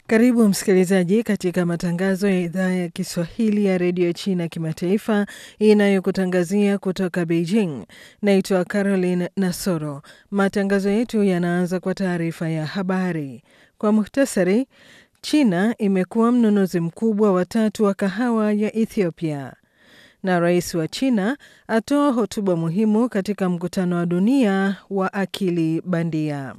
Karibu msikilizaji katika matangazo ya idhaa ya Kiswahili ya redio China kimataifa inayokutangazia kutoka Beijing. Naitwa Caroline Nasoro. Matangazo yetu yanaanza kwa taarifa ya habari. Kwa muhtasari, China imekuwa mnunuzi mkubwa wa tatu wa kahawa ya Ethiopia, na rais wa China atoa hotuba muhimu katika mkutano wa dunia wa akili bandia.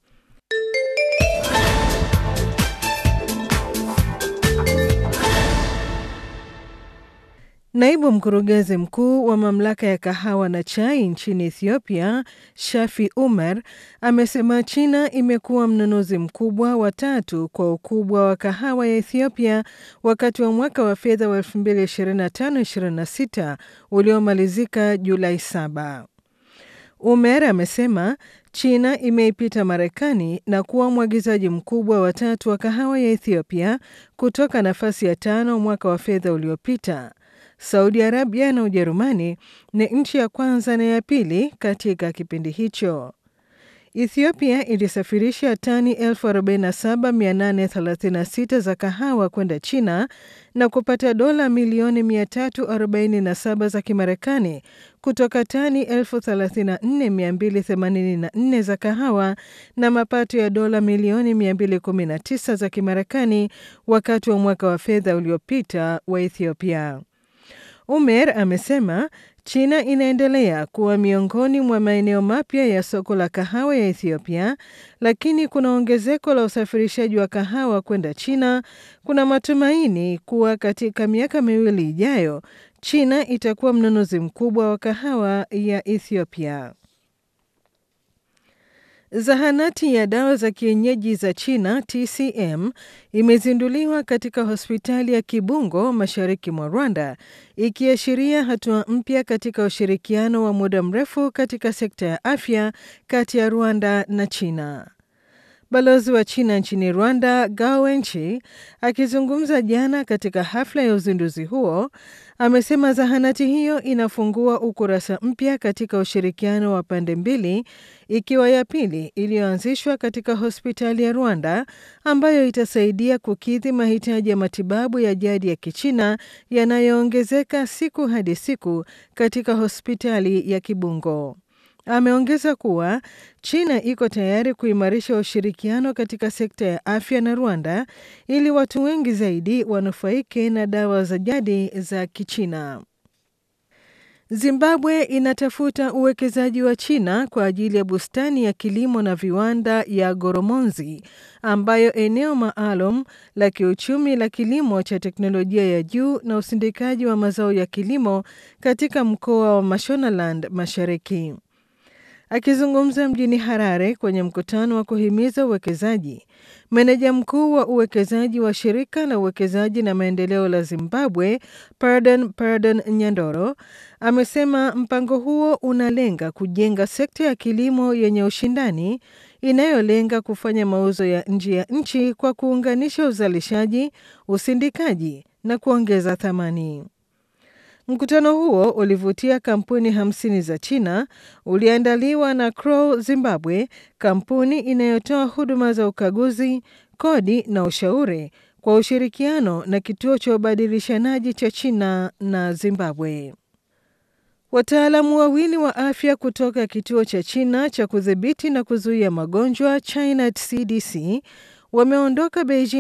Naibu mkurugenzi mkuu wa mamlaka ya kahawa na chai nchini Ethiopia, Shafi Umar, amesema China imekuwa mnunuzi mkubwa wa tatu kwa ukubwa wa kahawa ya Ethiopia wakati wa mwaka wa fedha wa 2025/26 uliomalizika Julai 7. Umer amesema China imeipita Marekani na kuwa mwagizaji mkubwa wa tatu wa kahawa ya Ethiopia kutoka nafasi ya tano mwaka wa fedha uliopita. Saudi Arabia na Ujerumani ni nchi ya kwanza na ya pili katika kipindi hicho. Ethiopia ilisafirisha tani 47836 za kahawa kwenda China na kupata dola milioni 347 za Kimarekani kutoka tani 34284 za kahawa na mapato ya dola milioni 219 za Kimarekani wakati wa mwaka wa fedha uliopita wa Ethiopia. Umer amesema China inaendelea kuwa miongoni mwa maeneo mapya ya soko la kahawa ya Ethiopia, lakini kuna ongezeko la usafirishaji wa kahawa kwenda China. Kuna matumaini kuwa katika miaka miwili ijayo China itakuwa mnunuzi mkubwa wa kahawa ya Ethiopia. Zahanati ya dawa za kienyeji za China TCM imezinduliwa katika hospitali ya Kibungo mashariki mwa Rwanda, ikiashiria hatua mpya katika ushirikiano wa muda mrefu katika sekta ya afya kati ya Rwanda na China. Balozi wa China nchini Rwanda, Gao Wenchi, akizungumza jana katika hafla ya uzinduzi huo, amesema zahanati hiyo inafungua ukurasa mpya katika ushirikiano wa pande mbili, ikiwa ya pili iliyoanzishwa katika hospitali ya Rwanda ambayo itasaidia kukidhi mahitaji ya matibabu ya jadi ya Kichina yanayoongezeka siku hadi siku katika hospitali ya Kibungo. Ameongeza kuwa China iko tayari kuimarisha ushirikiano katika sekta ya afya na Rwanda ili watu wengi zaidi wanufaike na dawa za jadi za Kichina. Zimbabwe inatafuta uwekezaji wa China kwa ajili ya bustani ya kilimo na viwanda ya Goromonzi ambayo eneo maalum la kiuchumi la kilimo cha teknolojia ya juu na usindikaji wa mazao ya kilimo katika mkoa wa Mashonaland Mashariki. Akizungumza mjini Harare kwenye mkutano wa kuhimiza uwekezaji, meneja mkuu wa uwekezaji wa shirika la uwekezaji na maendeleo la Zimbabwe, Pardon Pardon Nyandoro, amesema mpango huo unalenga kujenga sekta ya kilimo yenye ushindani inayolenga kufanya mauzo ya nje ya nchi kwa kuunganisha uzalishaji, usindikaji na kuongeza thamani. Mkutano huo ulivutia kampuni hamsini za China, uliandaliwa na Crow Zimbabwe, kampuni inayotoa huduma za ukaguzi, kodi na ushauri kwa ushirikiano na kituo cha ubadilishanaji cha China na Zimbabwe. Wataalamu wawili wa afya kutoka kituo cha China cha kudhibiti na kuzuia magonjwa China CDC wameondoka Beijing